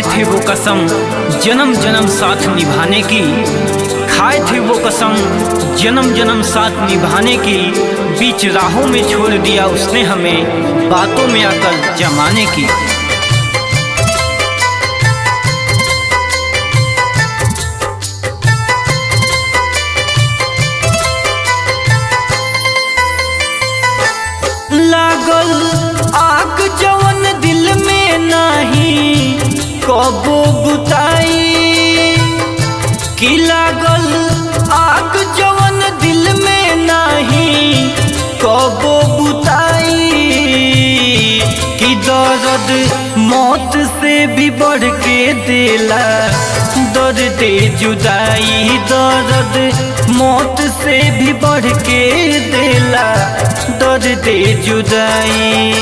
खाए थे वो कसम जन्म जन्म साथ निभाने की खाए थे वो कसम जन्म जन्म साथ निभाने की बीच राहों में छोड़ दिया उसने हमें बातों में आकर जमाने की लागल आग जवन दिल में नाही कबो बुताई की लागल आग जवन दिल में नाही कबो बुताई की दर्द मौत से भी बढ़ के देला दर्द जुदाई दर्द मौत से भी बढ़ के देला दर्द जुदाई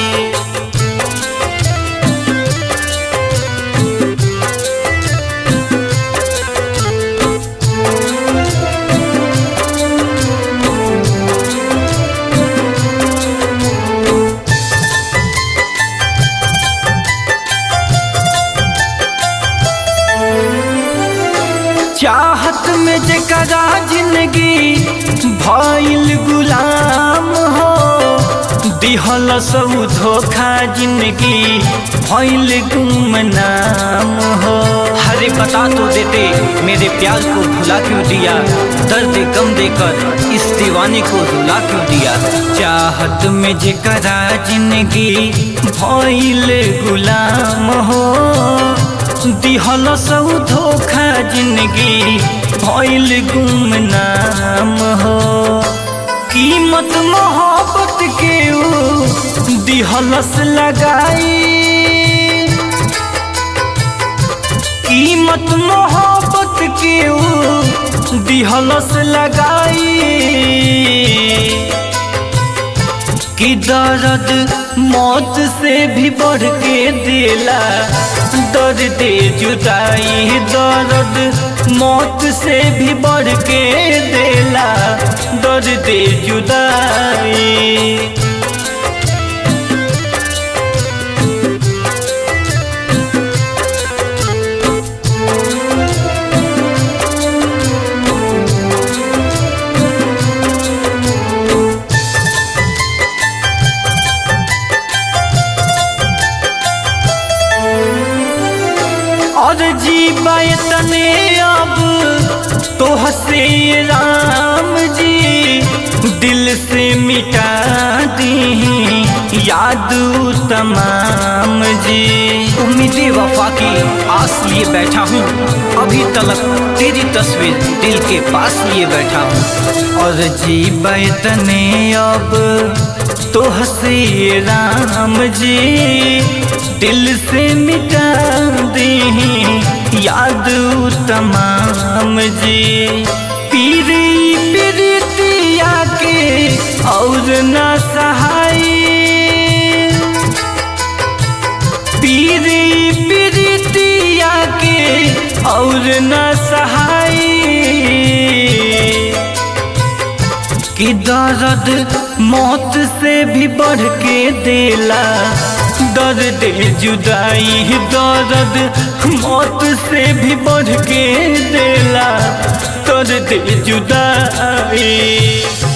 चाहत में जकरा जिंदगी भइल गुलाम हो दिहल सब धोखा जिंदगी भइल गुमनाम हो हरे बता तो देते मेरे प्यार को भुला क्यों दिया दर्द गम देकर इस दीवाने को रुला क्यों दिया चाहत में जकरा जिंदगी भइल गुलाम हो दिहल सब धोखा जिंदगी भइल गुमनाम हो कीमत मोहब्बत के ऊ दिहलस लगाई कीमत मोहब्बत के ऊ दिहलस लगाई कि दर्द मौत से भी बढ़ के दिला दर्द जुदाई दर्द मौत से भी बढ़ के दिला दर्द जुदाई और जीवा तने अब तो हसे राम जी दिल से मिटा दी याद तमाम जी उम्मीद वफा की आस लिए बैठा हूँ अभी तलक तेरी तस्वीर दिल के पास लिए बैठा हूँ और जीवा तने अब तो हसे राम जी दिल से मिटा दी याद तमाम जी पीरी पीरितिया के और न सहाय पीरी पीरितिया के और न सहाय कि दर्द मौत से भी बढ़ के देला दर्द जुदाई दर्द मौत से भी बढ़ के देला दर्द जुदाई